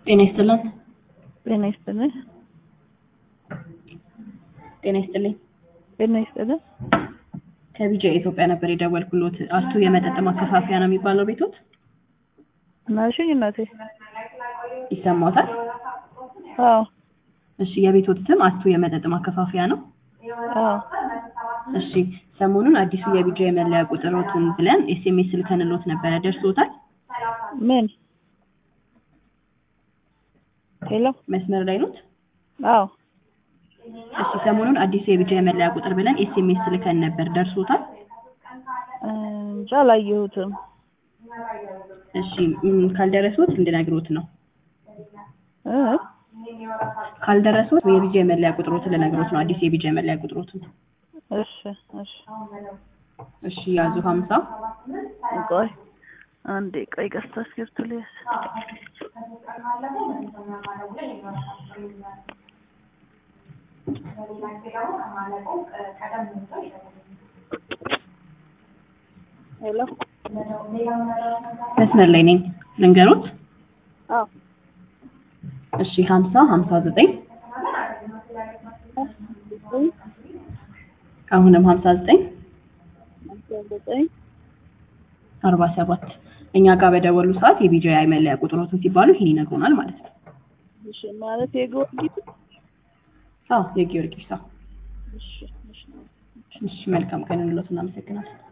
ጤና ይስጥልን። ጤና ይስጥልን። ጤና ይስጥልኝ። ጤና ይስጥልን። ከቢጃ ኢትዮጵያ ነበር የደወልኩሎት። አስቱ የመጠጥ ማከፋፈያ ነው የሚባለው ቤቶት? ናሽኝ እናቴ። ይሰማዎታል? አዎ እሺ፣ የቤቶት ስም አስቱ የመጠጥ ማከፋፈያ ነው? አዎ እሺ፣ ሰሞኑን አዲሱ የቢጃ የመለያ ቁጥሮትን ብለን ኤስኤምኤስ ልከንሎት ነበረ። ደርሶታል? ምን? ሄሎ መስመር ላይ ኖት? አዎ እሺ፣ ሰሞኑን አዲሱ የቢጃ የመለያ ቁጥር ብለን ኤስኤምኤስ ልከን ነበር። ደርሶታል? እንጃ አላየሁትም። እሺ፣ ም፣ ካልደረሱት እንድነግሮት ነው። እ ካልደረሱት የቢጃ የመለያ ቁጥሮትን ልነግሮት ነው። አዲስ የቢጃ የመለያ ቁጥሮትን። እሺ እሺ እሺ፣ ያዙ ሀምሳ ቆይ አንዴ ቆይ ቀስታ እስክሪብቶ ልያዝ። ሄሎ መስመር ላይ ነኝ። ልንገሮት? አዎ እሺ፣ ሀምሳ ሀምሳ ዘጠኝ አሁንም ሀምሳ ዘጠኝ አስራ ዘጠኝ አርባ ሰባት እኛ ጋር በደወሉ ሰዓት የቢጂአይ መለያ ቁጥሮትን ሲባሉ ይህን ይነግሩናል ማለት ነው። እሺ ማለት የጊዮርጊስ አዎ የጊዮርጊስ አዎ። እሺ እሺ እሺ መልካም ቀን እንሎት እናመሰግናለን።